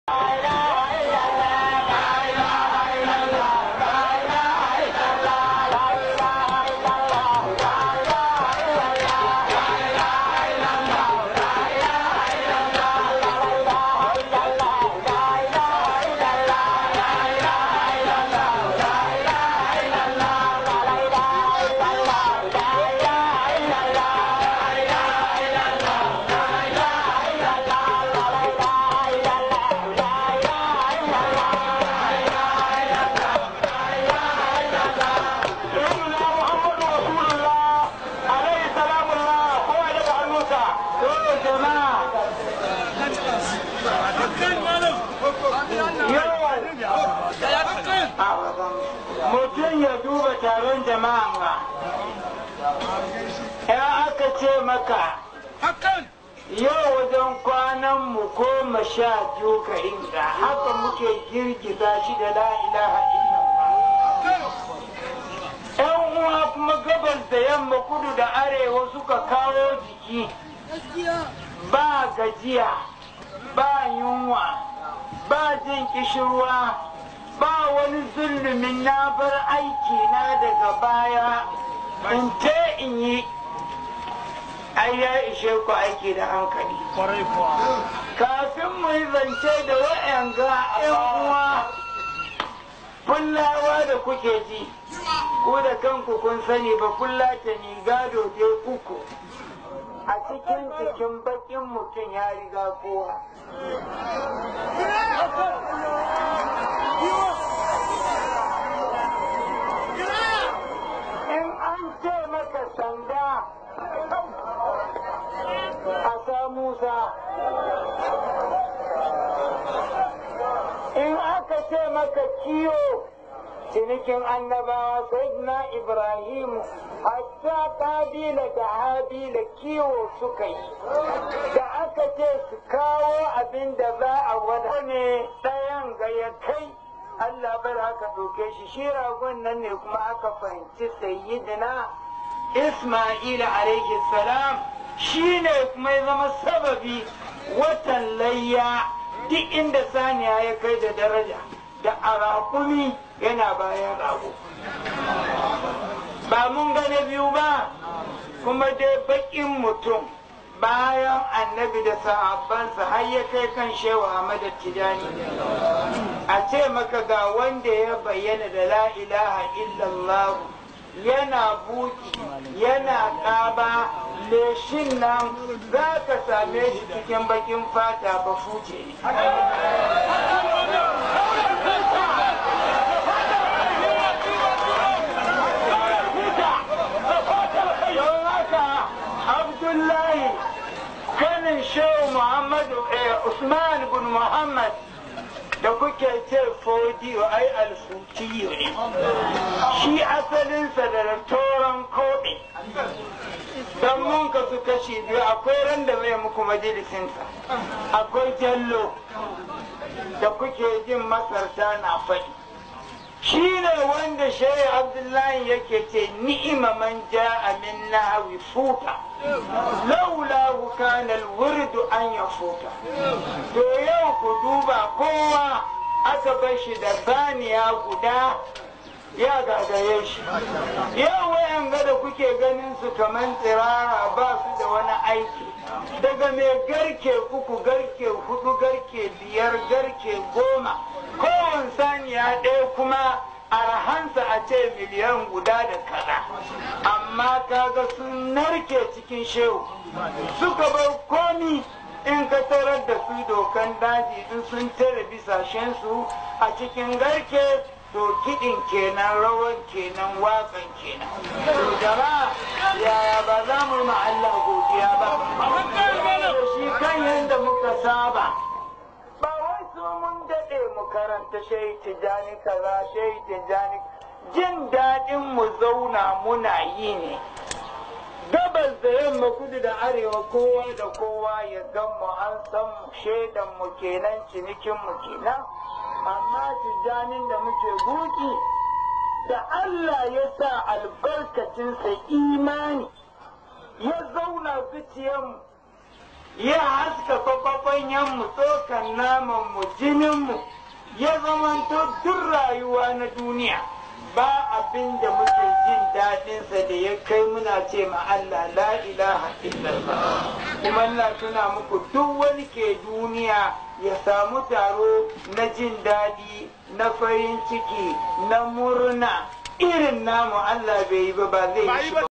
mutum ya duba taron jama'a ba ya aka ce maka yau wajen kwanan mu goma sha biyu ga inda haka muke girgiza shi da la ilaha yan uwa kuma gabas da yamma kudu da arewa suka kawo jiki ba gajiya ba yunwa ba jin kishirwa ba wani zulumin na bar aiki na daga baya in te in yi ai ya ishe ku aiki da hankali kafin mu yi zance da wa'yanga yan uwa fullawa da kuke ji ko da kanku kun sani ba fullata ni gado dai uku a cikin cikin bakin mutum ya riga kowa in an ce maka sanda a sa musa in aka ce maka kiyo cinikin annabawa sayyidina ibrahim hatta kabila da habila kiwo suka yi da aka ce su kawo abin da za a wada ne ɗayan ga ya kai Allah bar aka ɗauke shi shi ragon nan ne kuma aka fahimci sayyidina Ismaila alaihi salam shi ne kuma ya zama sababi watan layya duk inda saniya ya kai da daraja da arakumi yana bayan rago ba mun gane biyu ba kuma dai baƙin mutum bayan annabi da sahabbansa har ya kai kan shewa Ahmad Tijani a ce maka ga wanda ya bayyana da la ilaha illallah yana buki yana ƙaba leshin nan za ka same shi cikin bakin fata ba fuce ne Abdullahi kanin shehu Muhammadu Usman bin Muhammad da kuke ce fodiyo ai alfutiyo ne shi asalinsa da toron koɗe don mun ka su kashi biyu akwai ran da mai muku majalisinsa akwai jallo da kuke jin masarta na faɗi shi ne wanda shehu abdullahi yake ce ni'ima man ja'a min nahawi futa laula kana alwurdu an ya futa to yau ku duba kowa aka bar shi da saniya guda ya gagaye shi yau wayan da kuke ganin su kaman tsirara ba su da wani aiki daga mai garke uku garke hudu garke biyar garke goma kowane saniya ɗaya kuma arhansa a ce miliyan guda da kaza amma kaga sun narke cikin shehu suka bar komi in ka tarar da su dokan daji in sun tare bisashensu a cikin garke to kiɗin kenan rawan kenan waƙan kenan to jama'a yaya ba za mu ma Allah godiya ba shi kan yadda muka saba ba wai su mun daɗe mu karanta shai tijani kaza shai tijani jin daɗin mu zauna muna yi ne gabas da yamma kudu da arewa kowa da kowa ya gan mu an san mu shaidan mu kenan cinikin mu kenan amma tijanin da muke buki da Allah ya sa albarkacinsa imani ya zauna zuciyarmu ya haska kwakwafanyanmu tsokan namanmu jininmu ya zamanto duk rayuwa na duniya ba abin da muke jin daɗinsa da ya kai muna ce ma Allah la ilaha illallah kuma Allah tuna muku duk wani ke duniya ya samu taro na jin daɗi na farin ciki na murna irin namu Allah bai yi ba ba zai yi shi ba